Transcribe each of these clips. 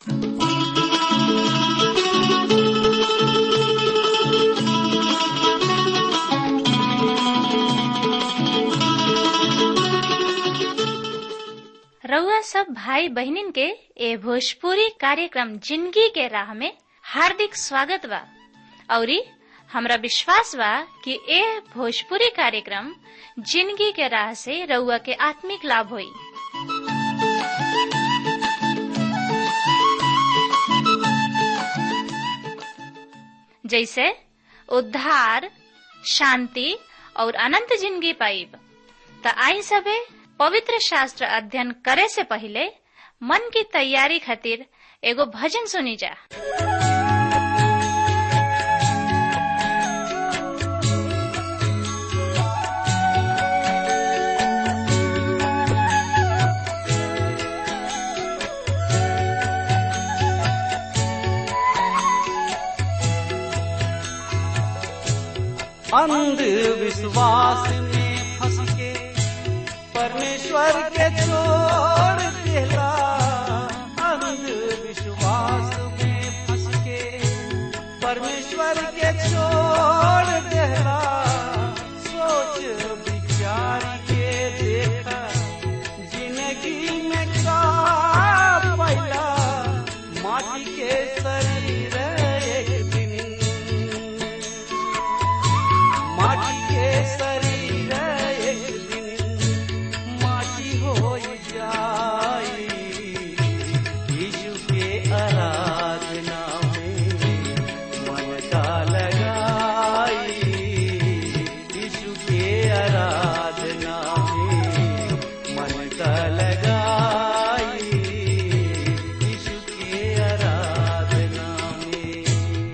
रउआ सब भाई बहिनीन के ए भोजपुरी कार्यक्रम जिंदगी के राह में हार्दिक स्वागत बा औरी हमरा विश्वास बा कि ए भोजपुरी कार्यक्रम जिंदगी के राह से रउआ के आत्मिक लाभ होई जैसे उद्धार शांति और अनंत जिंदगी पाइब त आई सबे पवित्र शास्त्र अध्ययन करे से पहले मन की तैयारी खातिर एगो भजन सुनी जा अंधविश्वास में फंस के परमेश्वर के छोड़ देला अंधविश्वास में फंस के परमेश्वर के छोड़ देला सोच विचार के देखा जिंदगी में का पैला माटी के शरीर एक दिन माटी के शरीर एक दिन माटी हो जाई यीशु के आराधना में मन का लगाई यीशु के आराधना में मन का लगाई यीशु के आराधना में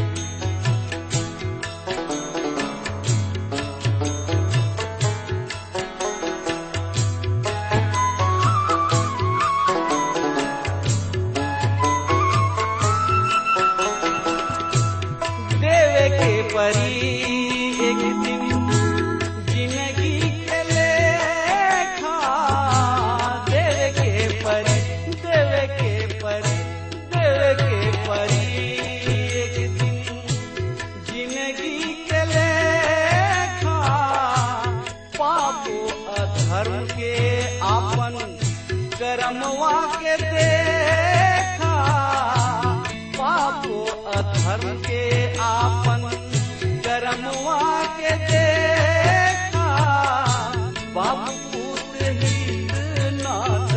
देवे के परी एक दिन जिंदगी के लेखा देवे के परी देवे के परी देवे के परी एक दिन जिंदगी के लेखा पापो अधर्म के आपन कर्मवा के देखा पापो अधर्म के आपन कर्मवा के देखा बाबू पूत हित नाथ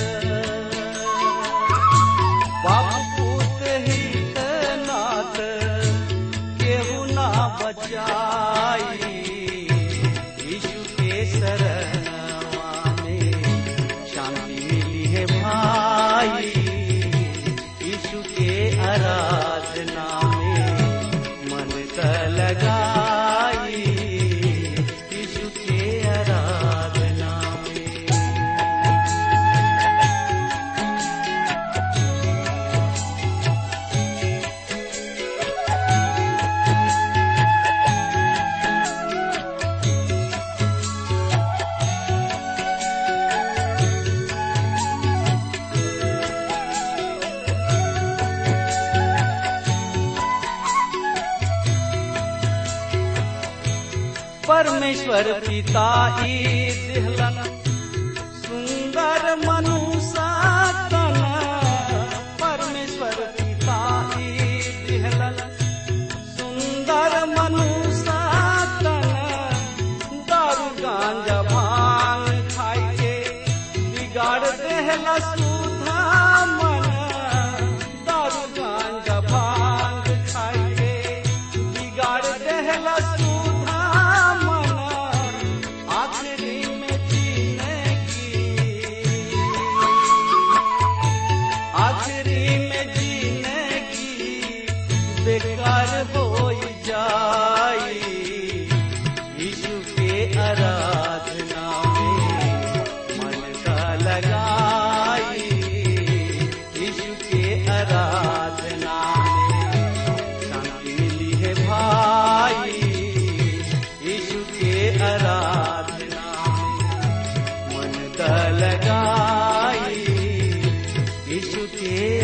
बाबू पूत हित नाथ केहू ना बचाई यीशु के शरणवा में शांति मिली है भाई यीशु के आराधना में मन का लगाई यीशु के आराधना में परमेश्वर पिता ई दिहलन सुंदर मनुष्य तन परमेश्वर पिता ई दिहलन सुंदर मनुष्य तन दारू गांजा भांग खाई के बिगाड़ देहला सुधा मन दारू गांजा भांग खाई के बिगाड़ देहला सुधा मन आखिरी में जीना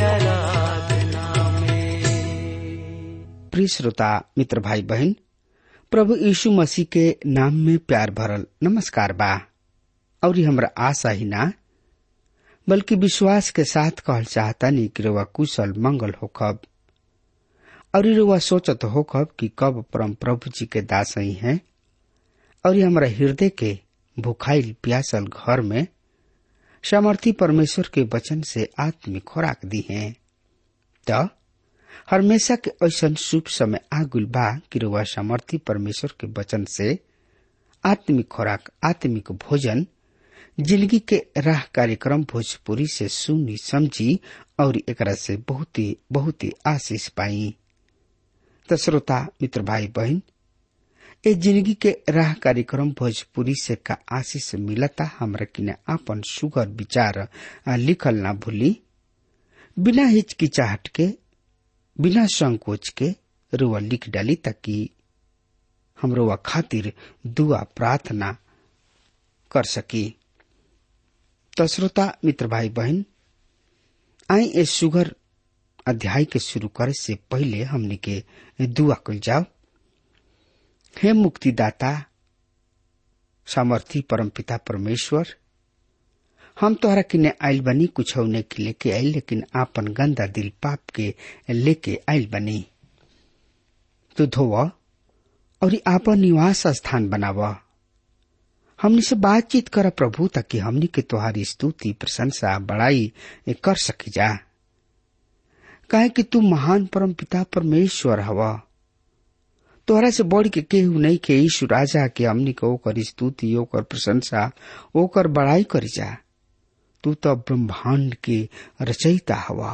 आराधना में प्रिय श्रोता मित्र भाई बहन प्रभु यीशु मसीह के नाम में प्यार भरल नमस्कार बा और हमरा आशा ही ना बल्कि विश्वास के साथ कहल चाहता नहीं कि रुआ कुशल मंगल होखब और रुआ सोचत होखब कि कब परम प्रभु जी के दास ही हैं और हमरा हृदय के भुखाइल प्यासल घर में सामर्थी परमेश्वर के वचन से आत्मिक खुराक दी है तो हमेशा के ऐसा शुभ समय आगुल बा कि रुआ सामर्थी परमेश्वर के वचन से आत्मिक खुराक आत्मिक भोजन जिंदगी के राह कार्यक्रम भोजपुरी से सुनी समझी और एकरा से बहुत ही बहुत ही आशीष पाई तो श्रोता मित्र भाई बहन ए जिंदगी के राह कार्यक्रम भोजपुरी से का आशीष मिलता हमरा किने आपन सुगर विचार लिखल ना भूली बिना हिचकिचाहट के बिना संकोच के रुआ लिख डाली ताकि हम रुआ खातिर दुआ प्रार्थना कर सकी तो श्रोता मित्र भाई बहन आई ए सुगर अध्याय के शुरू करे से पहले हमने के दुआ कल जाओ हे मुक्तिदाता सामर्थी परमपिता परमेश्वर हम तोहरा किने आयल बनी कुछ होने के लेके आयल लेकिन आपन गंदा दिल पाप के लेके आयल बनी तो धोव और आपन निवास स्थान बनाव हमनी से बातचीत कर प्रभु ताकि हमनी के तोहारी स्तुति प्रशंसा बड़ाई कर सकी जा काहे कि तू महान परम पिता परमेश्वर हवा तोहरा से बढ़ के केहू नहीं के ईशु राजा के हमनी के ओकर स्तुति ओकर प्रशंसा ओकर बड़ाई करी जा तू तो ब्रह्मांड के रचयिता हवा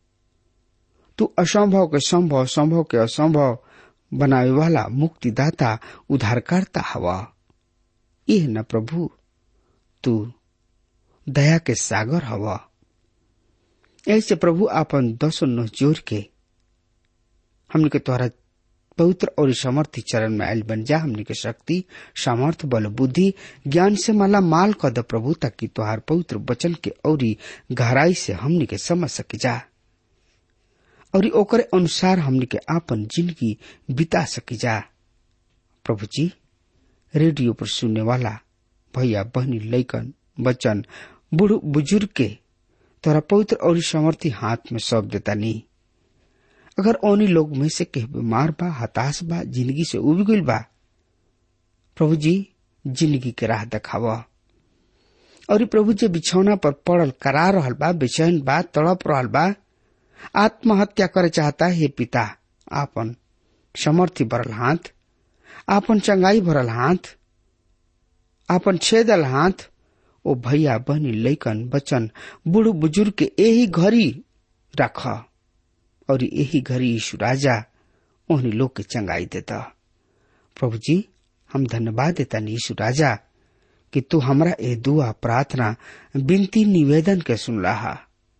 तू असंभव के संभव संभव के असंभव बनावे वाला मुक्तिदाता उद्धारकर्ता हवा यह न प्रभु तू दया के सागर हवा ऐसे प्रभु आपन दसो नौ जोर के हमने के तोहरा पवित्र और समर्थी चरण में आयल बन जा हमने के शक्ति सामर्थ बल बुद्धि ज्ञान से माला माल कर द प्रभु ताकि तोहार पवित्र वचन के औरी गहराई से हमने के समझ सके जा और ओकरे अनुसार हमने के आपन जिंदगी बिता सकी जा प्रभु जी रेडियो पर सुनने वाला भैया बहनी लैकन बच्चन बूढ़ बुजुर्ग के तोरा पवित्र और समर्थी हाथ में सौंप देता नहीं अगर ओनी लोग में से कह बीमार बा हताश बा जिंदगी से उब गईल बा प्रभु जी जिंदगी के राह देखावा और प्रभु जी बिछौना पर पड़ल करा रहल बा बेचैन बा तड़प रहल बा आत्महत्या करे चाहता है पिता आपन समर्थी भरल हाथ आपन चंगाई भरल हाथ आपन छेदल हाथ ओ भैया बहनी लैकन बचन बूढ़ बुजुर्ग के यही घड़ी रख और यही घड़ी यीशु राजा उन्हीं लोग के चंगाई देता प्रभु जी हम धन्यवाद देता यीशु राजा कि तू हमरा ए दुआ प्रार्थना विनती निवेदन के सुन रहा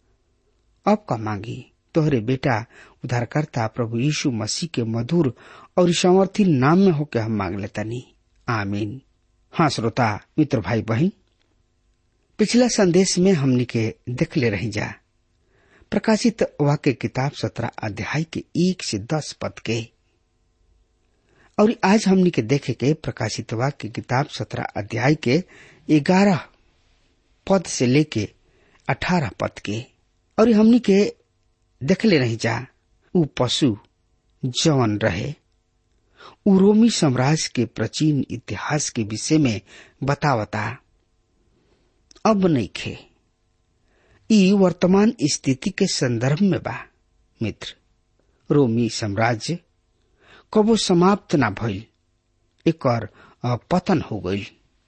अब का मांगी तोहरे बेटा उद्धारकर्ता प्रभु यीशु मसीह के मधुर और समर्थी नाम में होके हम मांग लेता नहीं आमीन हाँ श्रोता मित्र भाई बहन पिछला संदेश में हमने के देख ले रही जा प्रकाशित वाक्य किताब सत्रह अध्याय के एक से दस पद के और आज हमने के देखे के प्रकाशित वाक्य किताब सत्रह अध्याय के ग्यारह पद से लेके अठारह पद के और हमने के देख ले नहीं जा उ पशु जवन रहे उ रोमी साम्राज्य के प्राचीन इतिहास के विषय में बतावता अब नहीं खे ई वर्तमान स्थिति के संदर्भ में बा मित्र रोमी साम्राज्य कबो समाप्त ना भइल एकर पतन हो गई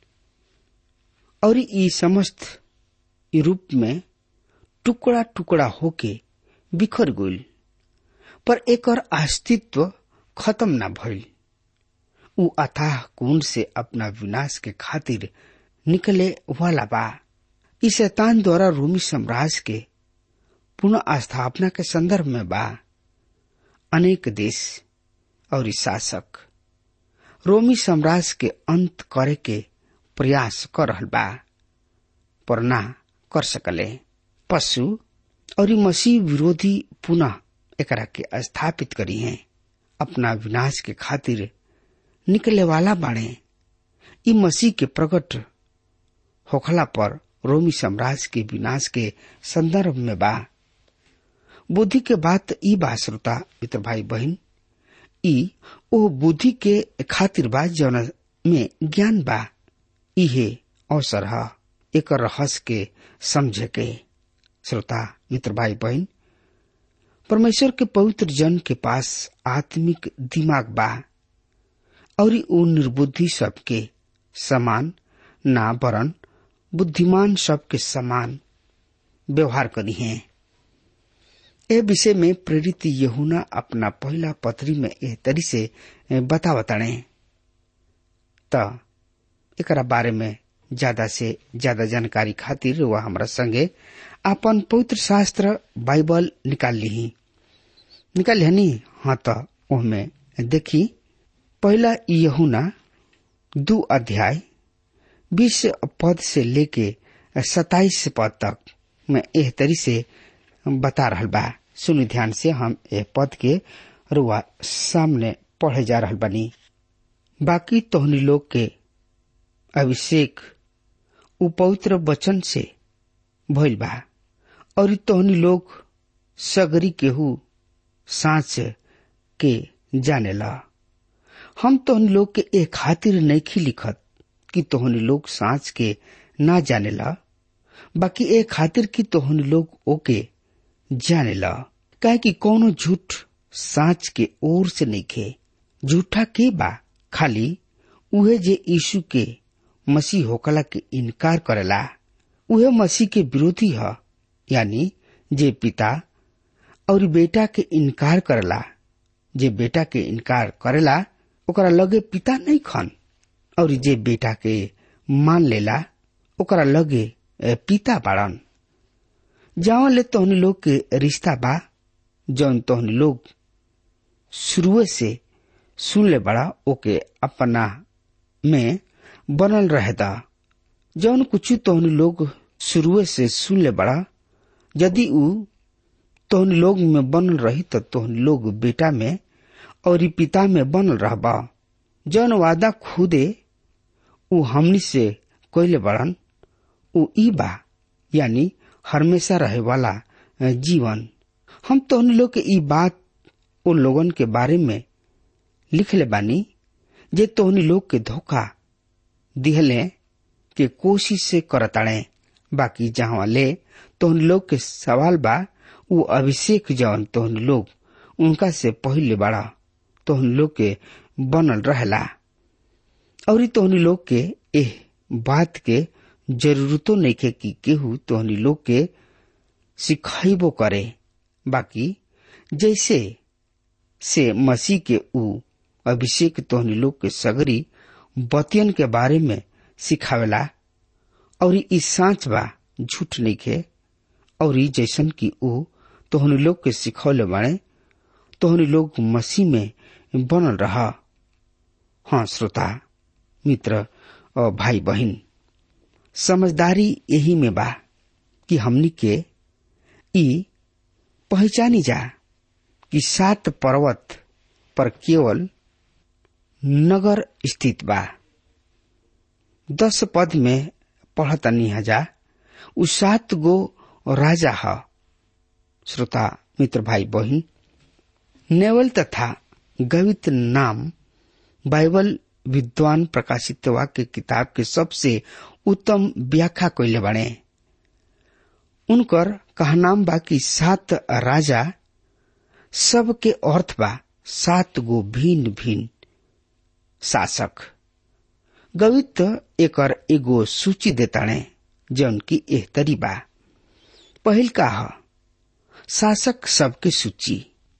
और ई समस्त यूरोप में टुकड़ा टुकड़ा होके बिखर गइल पर एकर अस्तित्व खत्म ना भइल उ अथाह कुंड से अपना विनाश के खातिर निकले वाला बा ई शैतान द्वारा रोमी साम्राज्य के पुनः स्थापना के संदर्भ में बा अनेक देश और शासक रोमी साम्राज्य के अंत करे के प्रयास कर रहल बा पर ना कर सकले पशु और ई मसीह विरोधी पुनः एकरा के स्थापित करी हैं अपना विनाश के खातिर निकले वाला बाणे ई मसीह के प्रकट होखला पर रोमी साम्राज्य के विनाश के संदर्भ में बा बुद्धि के बात ई बा श्रोता मित्र भाई बहन ई ओ बुद्धि के खातिर बा जौन में ज्ञान बा इहे अवसर ह एक रहस्य के समझे के श्रोता मित्र भाई बहन परमेश्वर के पवित्र जन के पास आत्मिक दिमाग बा और उ निर्बुद्धि सबके समान ना वरन बुद्धिमान सबके समान व्यवहार करी हैं ए विषय में प्रेरित यहुना अपना पहला पत्री में एह तरी से बतावताणे त एकरा बारे में ज्यादा से ज्यादा जानकारी खातिर वह हमरा संगे अपन पवित्र शास्त्र बाइबल निकाल ली निकाल ली हाँ तो ओहमे देखी पहला यहुना दू अध्याय बीस पद से लेके सताइस पद तक मैं एह तरी से बता रहा बा सुनी ध्यान से हम एह पद के रुआ सामने पढ़े जा रहा बनी बाकी तोहनी लोग के अभिषेक उपवित्र वचन से भइल बा और तोहनी लोग सगरी केहू सांच के जाने ला हम तोहनी लोग के ए खातिर नहीं लिखत कि तोहनी लोग सांच के ना जाने ला बाकी ए खातिर कि तोहनी लोग ओके जाने ला काहे कि कोनो झूठ सांच के ओर से नहीं खे झूठा के बा खाली उहे जे यीशु के मसीह होकला के इनकार करेला उहे मसीह के विरोधी ह यानी जे पिता और बेटा के इनकार करेला जे बेटा के इनकार करेला ओकरा लगे पिता नहीं खन और जे बेटा के मान लेला ओकरा लगे पिता बाड़न जहाँ ले तोहनी लोग के रिश्ता बा जौन तोहनी लोग शुरुए से सुन ले बड़ा ओके अपना में बनल रहता जौन कुछ तोहनी लोग शुरुए से सुन ले बड़ा यदि उ तोहनी लोग में बनल रही तो तोहनी लोग बेटा में और पिता में बनल रहबा जौन वादा खुदे उ हमनी से कोयले बड़न उ ई बा यानी हमेशा रहे वाला जीवन हम तोहनी लोग के ई बात उन लोगन के बारे में लिख ले बानी जे तोहनी लोग के धोखा दिहले के कोशिश से करताड़े बाकी जहाँ ले तोहन लोग के सवाल बा उ अभिषेक जौन तोहन लोग उनका से पहले बड़ा तोहन लोग के बनल रहला और तोहनी लोग के एह बात के जरूरतो नहीं के कि केहू तोहनी लोग के सिखाइबो करे बाकी जैसे से मसीह के उ अभिषेक तोहनी लोग के सगरी बतियन के बारे में सिखावेला और ई सांच बा झूठ नहीं खे और ई जैसन की उ तोहनी लोग के सिखौले बाड़े तोहनी लोग मसीह में बनल रहा हाँ श्रोता मित्र और भाई बहन समझदारी यही में बा कि हमनी के ई पहचानी जा कि सात पर्वत पर केवल नगर स्थित बा दस पद में पढ़तनी हजा उ सात गो राजा ह श्रोता मित्र भाई बहन नेवल तथा गवित नाम बाइबल विद्वान प्रकाशित वाक्य किताब के सबसे उत्तम व्याख्या कैले बने उनकर कहनाम बा कि सात राजा सबके अर्थ बा सात गो भिन्न भिन्न शासक गवित एकर एगो सूची देताणे जौन की एह तरी बा पहिल का ह शासक सबके सूची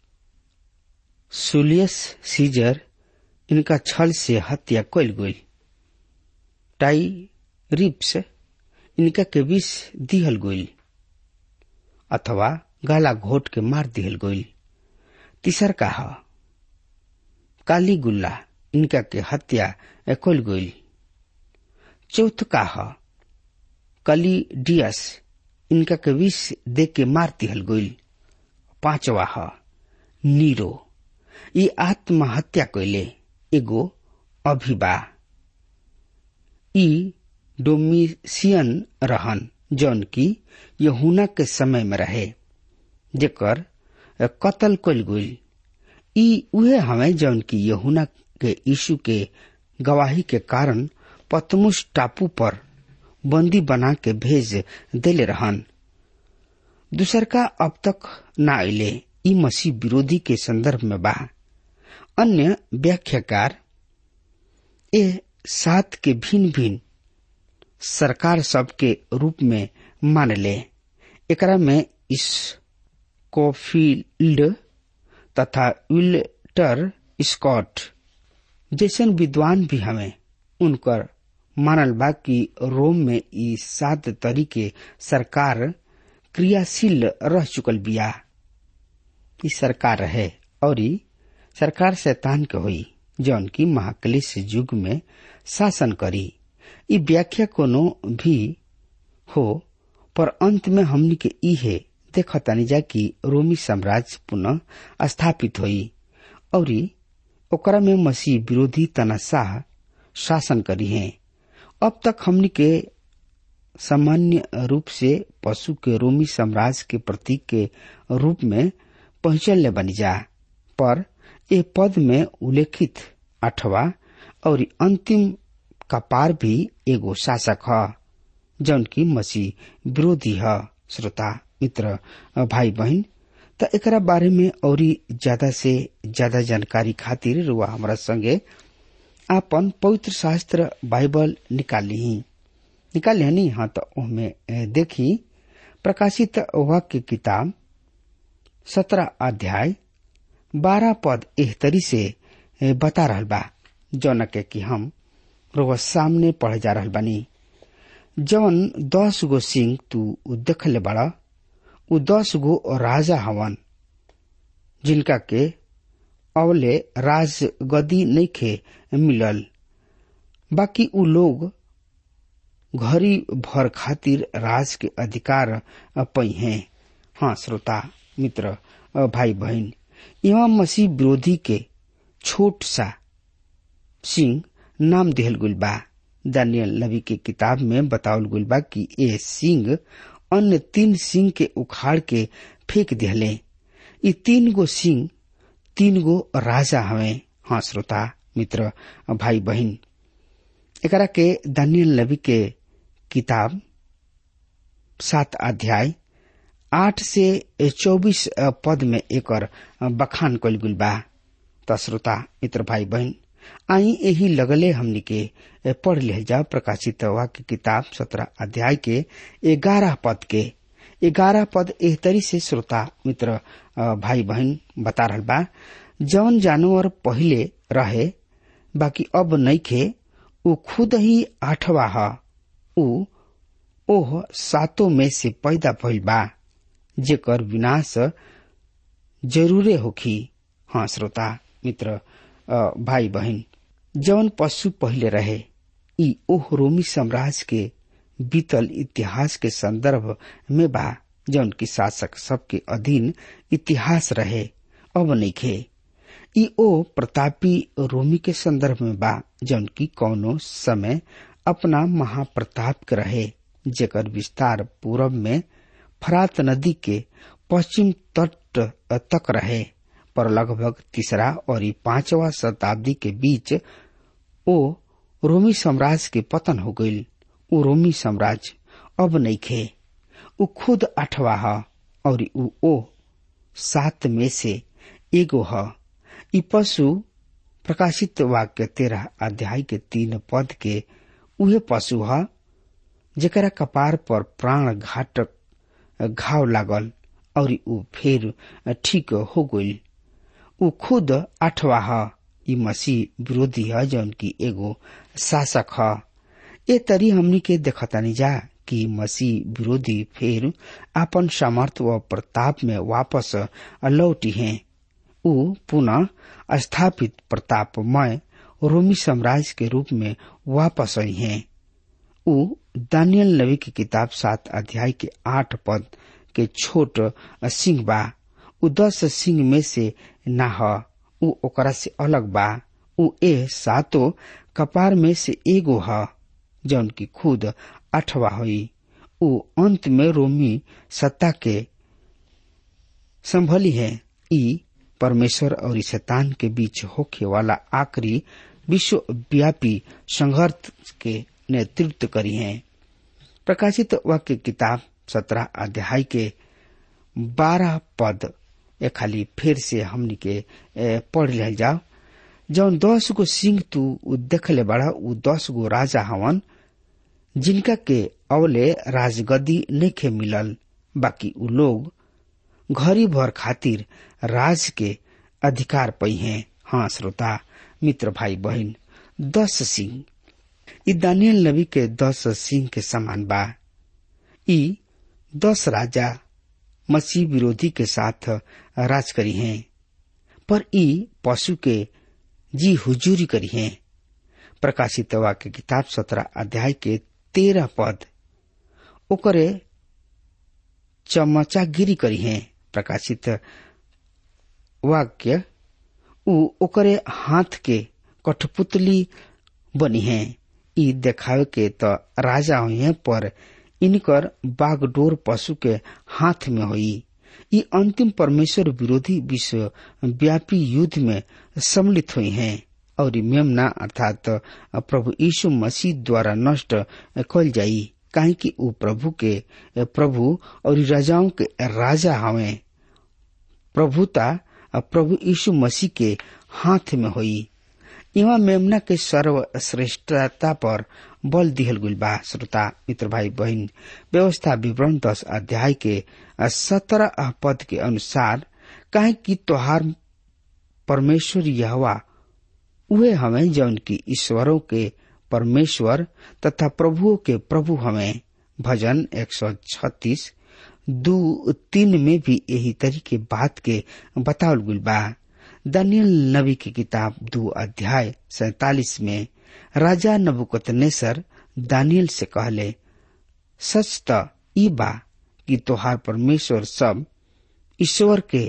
सुलियस सीजर इनका छल से हत्या कैल गई टाई रिप्स इनका के विष दिहल गई अथवा गाला घोट के मार दिहल गई तीसर का ह काली गुल्ला इनका के हत्या कैल गई चौथ का ह कली डियस इनका के विष दे के मार दिहल गईल पांचवा ह नीरो ई आत्महत्या कैले एगो अभिबा ई डोमिसियन रहन जौन की यहुना के समय में रहे जेकर कत्ल कल गईल ई उहे हमें जौन की यहुना के यीशु के गवाही के कारण पतमुस टापू पर बंदी बना के भेज देले रहन दूसर का अब तक न अले ई मसीह विरोधी के संदर्भ में बा अन्य व्याख्याकार ए सात के भिन्न भिन्न सरकार सब के रूप में मान ले एकरा में इस कोफील्ड तथा विल्टर स्कॉट जैसन विद्वान भी हमें उनकर मानल बा कि रोम में ई सात तरीके सरकार क्रियाशील रह चुकल बिया ई सरकार रहे और ई सरकार शैतान के हुई जौन की महाक्लेश युग में शासन करी ई व्याख्या कोनो भी हो पर अंत में हमनी के ई है देखतानी जा कि रोमी साम्राज्य पुनः स्थापित हुई और ओकरा में मसीह विरोधी तनाशाह शासन करी है अब तक हमनी के सामान्य रूप से पशु के रोमी साम्राज्य के प्रतीक के रूप में पहुंचल बनी जा पर ए पद में उल्लेखित अठवा और अंतिम कपार भी एगो शासक ह जौन की मसीह विरोधी ह श्रोता मित्र भाई बहन त एकरा बारे में और ज्यादा से ज्यादा जानकारी खातिर रुआ हमारा संगे आपन पवित्र शास्त्र बाइबल निकाली निकाली हनी हाँ तो ओहमे देखी प्रकाशित वाक्य किताब सत्रह अध्याय बारह पद एह तरी से बता रहल बा जौन के कि हम रोज सामने पढ़ जा रहल बानी जौन दस गो सिंह तू देखले बड़ा उ दस गो राजा हवन जिनका के अवले राज गदी नइखे मिलल बाकी उ लोग घड़ी भर खातिर राज के अधिकार पई हैं हाँ श्रोता मित्र भाई बहन यहाँ मसीह विरोधी के छोट सा सिंह नाम दिहल गुल बा दानियल नबी के किताब में बतावल गुल बा कि ए सिंह अन्य तीन सिंह के उखाड़ के फेंक दिहले ये तीन गो सिंह तीन गो राजा हवे हाँ श्रोता मित्र भाई बहन एकरा के दानियल नबी के किताब सात अध्याय आठ से चौबीस पद में एकर बखान कल गुल बा त श्रोता मित्र भाई बहन आई यही लगले हमनी के पढ़ ले जाओ प्रकाशित वाक्य किताब सत्रह अध्याय के ग्यारह पद के ग्यारह पद एह तरी से श्रोता मित्र भाई बहन बता रहल बा जौन जानवर पहले रहे बाकी अब नइखे उ खुद ही आठवा ह उ ओह सातों में से पैदा भइल बा जेकर विनाश जरूरे होखी हाँ श्रोता मित्र भाई बहन जौन पशु पहले रहे ई ओह रोमी साम्राज्य के बीतल इतिहास के संदर्भ में बा जौन की शासक सबके अधीन इतिहास रहे अब नइखे ई ओ प्रतापी रोमी के संदर्भ में बा जौन की कौनो समय अपना महाप्रताप के रहे जेकर विस्तार पूरब में फरात नदी के पश्चिम तट तक रहे पर लगभग तीसरा और पांचवा शताब्दी के बीच ओ रोमी साम्राज्य के पतन हो गईल उ रोमी साम्राज्य अब नइखे उ खुद अठवा ह और उ ओ सात में से एगो ह ई पशु प्रकाशित वाक्य तेरह अध्याय के तीन पद के उहे पशु ह जेकरा कपार पर प्राण घाटक घाव लागल और उ फिर ठीक हो गईल उ खुद आठवा ह ई मसीह विरोधी ह जौन की एगो शासक ह ए तरी हमनी के देखतानी जा कि मसीह विरोधी फिर आपन सामर्थ व प्रताप में वापस लौटी हैं उ पुनः स्थापित प्रतापमय रोमी साम्राज्य के रूप में वापस आई हैं उ दानियल नबी की किताब सात अध्याय के आठ पद के छोट सिंह बा उ दस सिंह में से ना ह उ ओकरा से अलग बा उ ए सातो कपार में से एगो ह जौन की खुद अठवा हुई उ अंत में रोमी सत्ता के संभली है ई परमेश्वर और शैतान के बीच होखे वाला आखिरी विश्वव्यापी संघर्ष के नेतृत्व करी है प्रकाशित वाक्य किताब सत्रह अध्याय के बारह पद ए खाली फिर से हमनी के पढ़ ले जाओ जौन दस गो सिंह तू देखले बड़ा उ दस गो राजा हवन जिनका के अवले राजगद्दी नइखे मिलल बाकी उ लोग घरी भर खातिर राज के अधिकार पई हैं हाँ श्रोता मित्र भाई बहन दस सिंह ई दानियल नबी के दस सिंह के समान बा ई दस राजा मसीह विरोधी के साथ राज करी हैं पर ई पशु के जी हुजूरी करी हैं प्रकाशित वाक्य किताब सत्रह अध्याय के तेरह पद ओकरे चमचागिरी करी हैं प्रकाशित वाक्य उ ओकरे हाथ के कठपुतली बनी है ई देखावे के त राजा हुए पर इनकर बागडोर पशु के हाथ में हुई ई अंतिम परमेश्वर विरोधी विश्व व्यापी युद्ध में सम्मिलित हुई हैं और मेमना अर्थात प्रभु यीशु मसीह द्वारा नष्ट कल जाई काहे कि ऊ प्रभु के प्रभु और राजाओं के राजा हवे प्रभुता प्रभु यीशु मसीह के हाथ में हुई इवा मेमना के सर्वश्रेष्ठता पर बल दिहल गुल बा श्रोता मित्र भाई बहन व्यवस्था विवरण दस अध्याय के सत्रह पद के अनुसार काहे कि तोहार परमेश्वर यहवा उहे हमें जौन की ईश्वरों के परमेश्वर तथा प्रभुओं के प्रभु हमें भजन एक सौ छत्तीस दू तीन में भी यही तरीके बात के बतावल गुल बा दानियल नबी की किताब दो अध्याय सैतालीस में राजा नबुकतनेसर दानियल से कहले सच त ई बा कि तोहार परमेश्वर सब ईश्वर के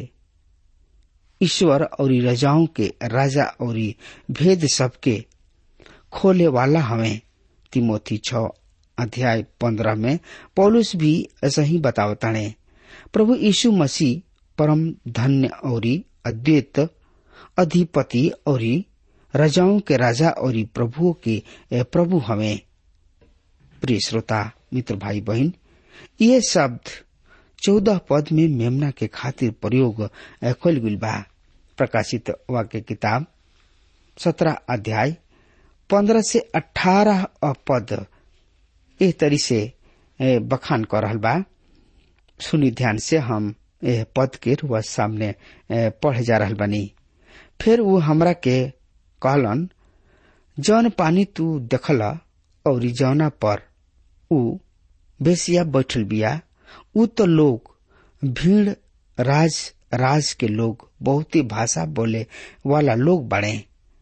ईश्वर और रजाओं के राजा और भेद सबके खोले वाला हमें तिमोथी छ अध्याय पंद्रह में पौलुस भी ऐसा ही बतावताणे प्रभु यीशु मसीह परम धन्य और अद्वैत अधिपति और राजाओं के राजा और प्रभुओं के प्रभु हमें प्रिय श्रोता मित्र भाई बहन ये शब्द चौदह पद में मेमना के खातिर प्रयोग खोल गुल बा प्रकाशित वाक्य किताब सत्रह अध्याय पंद्रह से अठारह पद एह तरी से बखान कर रहल बा सुनी ध्यान से हम एह पद के रुआ सामने पढ़े जा रहल बनी फिर वो हमरा के कहलन जौन पानी तू देखला और जौना पर ऊ बेसिया बैठल बिया ऊ तो लोग भीड़ राज राज के लोग बहुते भाषा बोले वाला लोग बड़े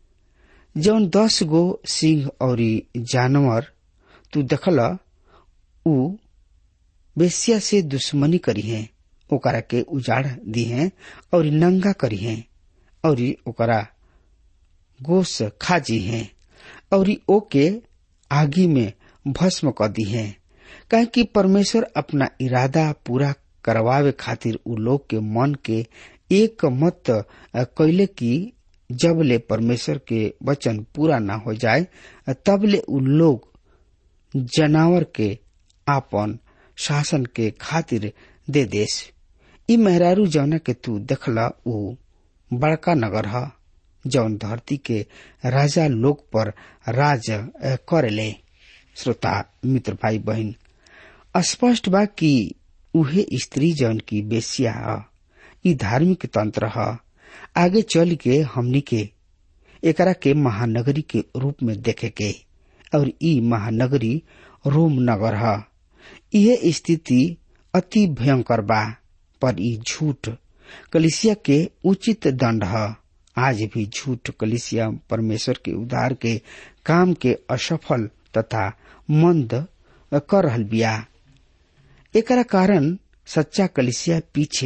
जौन दस गो सिंह और जानवर तू देखला ऊ बेसिया से दुश्मनी करी है ओकरा के उजाड़ दी है और नंगा करी है और ओकरा गोश खाजी है और ओके आगी में भस्म क दी है कहे कि परमेश्वर अपना इरादा पूरा करवावे खातिर उ लोग के मन के एक मत कैले की जब ले परमेश्वर के वचन पूरा ना हो जाए तब ले उ लोग जनावर के आपन शासन के खातिर दे देश ई मेहरारू जौना के तू देखला उ बड़का नगर ह जौन धरती के राजा लोग पर राज करेले श्रोता मित्र भाई बहन स्पष्ट बा कि उहे स्त्री जौन की बेसिया ह ई धार्मिक तंत्र ह आगे चल के हमनी के एकरा के महानगरी के रूप में देखे के और ई महानगरी रोम नगर ह यह स्थिति अति भयंकर बा पर ई झूठ कलिसिया के उचित दंड है आज भी झूठ कलिसिया परमेश्वर के उद्धार के काम के असफल तथा मंद कर रहल बिया एकरा कारण सच्चा कलिसिया पीछे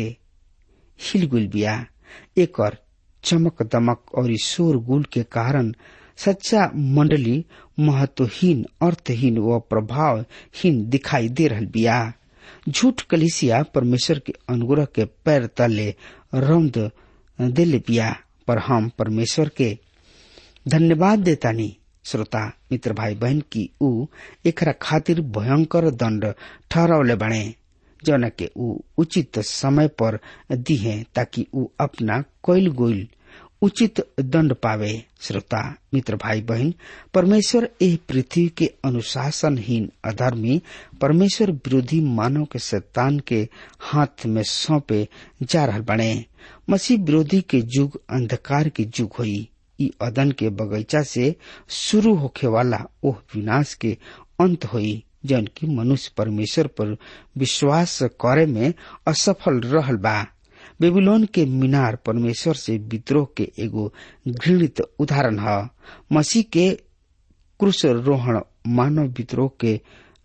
हिल गुल बिया एकर चमक दमक और शोर गुल के कारण सच्चा मंडली महत्वहीन अर्थहीन व प्रभावहीन दिखाई दे रहल बिया झूठ कलिसिया परमेश्वर के अनुग्रह के पैर तले रौंद दिल बिया पर हम परमेश्वर के धन्यवाद देतानी श्रोता मित्र भाई बहन की ऊ एकरा खातिर भयंकर दंड ठहरावले बने जौन के ऊ उचित समय पर दिहे ताकि ऊ अपना कोयल गोइल उचित दंड पावे श्रोता मित्र भाई बहन परमेश्वर एह पृथ्वी के अनुशासनहीन अधर्मी परमेश्वर विरोधी मानव के शैतान के हाथ में सौंपे जा रहल बने मसीह विरोधी के युग अंधकार के युग होई ई अदन के बगीचा से शुरू होखे वाला ओह विनाश के अंत होई जौन की मनुष्य परमेश्वर पर विश्वास करे में असफल रहल बा बेबीलोन के मीनार परमेश्वर से विद्रोह के एगो घृणित उदाहरण है मसीह के क्रूसरोहण मानव विद्रोह के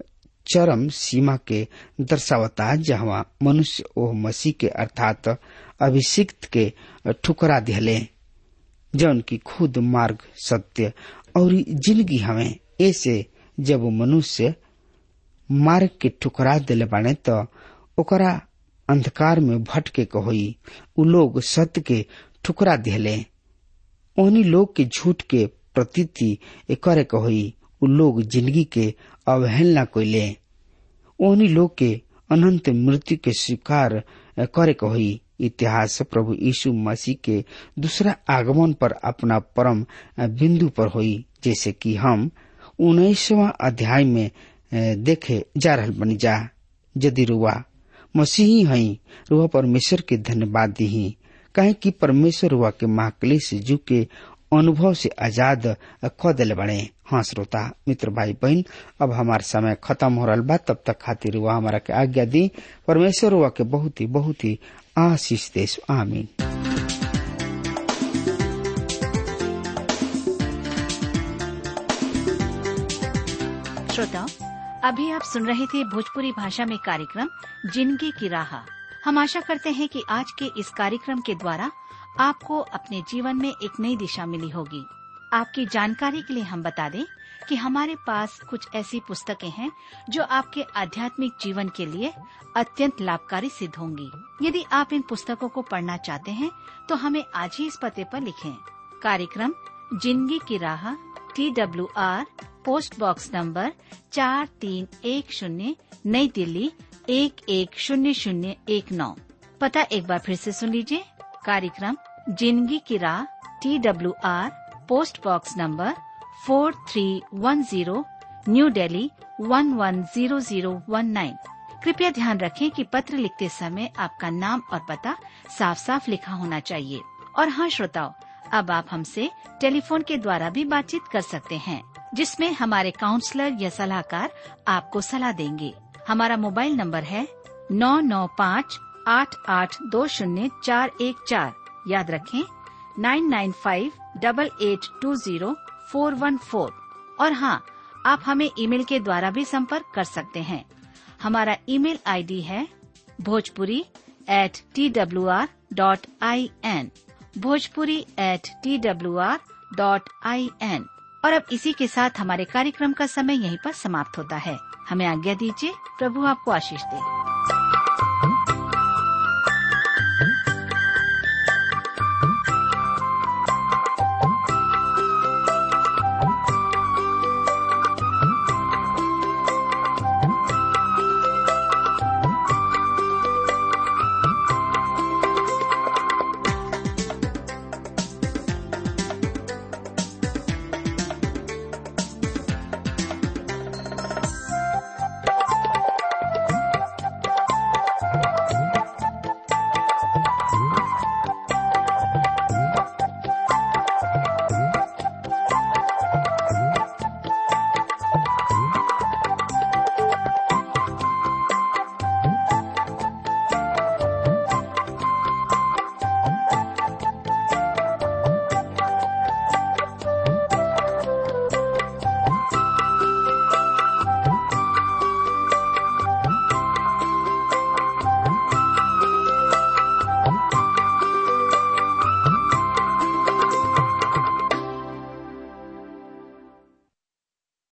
चरम सीमा के दर्शावता जहाँ मनुष्य ओह मसीह के अर्थात अभिषिक्त के ठुकरा दिहले जौन की खुद मार्ग सत्य और जिंदगी हमें ऐसे जब मनुष्य मार्ग के ठुकरा दिले बाने तो ओकरा अंधकार में भटके के होई उ लोग सत्य के ठुकरा दिहले ओहनी लोग के झूठ के प्रतीति करे के होई उ लोग जिंदगी के अवहेलना कोइले ओहनी लोग के अनंत मृत्यु के स्वीकार करे के होई इतिहास प्रभु यीशु मसीह के दूसरा आगमन पर अपना परम बिंदु पर होई जैसे कि हम उन्नीसवा अध्याय में देखे जा रहल बनी जा यदि रुआ मसीही हई रुआ परमेश्वर के धन्यवाद दी कहे कि परमेश्वर रुआ के महाक्लेश जू के अनुभव से आजाद क दिले बने हाँ श्रोता मित्र भाई बहन अब हमार समय खत्म हो रहा बा तब तक खातिर हुआ हमारा के आज्ञा दी परमेश्वर हुआ के बहुत ही बहुत ही आशीष देश आमीन श्रोताओं अभी आप सुन रहे थे भोजपुरी भाषा में कार्यक्रम जिंदगी की राह हम आशा करते हैं कि आज के इस कार्यक्रम के द्वारा आपको अपने जीवन में एक नई दिशा मिली होगी आपकी जानकारी के लिए हम बता दें कि हमारे पास कुछ ऐसी पुस्तकें हैं जो आपके आध्यात्मिक जीवन के लिए अत्यंत लाभकारी सिद्ध होंगी यदि आप इन पुस्तकों को पढ़ना चाहते हैं तो हमें आज ही इस पते पर लिखें कार्यक्रम जिंदगी की राह T W R post box number चार तीन एक शून्य नई दिल्ली एक एक शून्य शून्य एक नौ पता एक बार फिर से सुन लीजिए कार्यक्रम जिंदगी की राह T W R post box number four three one zero new Delhi one one zero zero one nine कृपया ध्यान रखें कि पत्र लिखते समय आपका नाम और पता साफ साफ लिखा होना चाहिए और हाँ श्रोताओं अब आप हमसे टेलीफोन के द्वारा भी बातचीत कर सकते हैं जिसमें हमारे काउंसलर या सलाहकार आपको सलाह देंगे हमारा मोबाइल नंबर है नौ नौ पाँच आठ आठ दो शून्य चार एक चार याद रखें nine nine five double eight two zero four one four और हाँ आप हमें ईमेल के द्वारा भी संपर्क कर सकते हैं हमारा ईमेल आईडी है Bhojpuri at T W R dot I N Bhojpuri at T W R dot I N और अब इसी के साथ हमारे कार्यक्रम का समय यहीं पर समाप्त होता है हमें आज्ञा दीजिए प्रभु आपको आशीष दे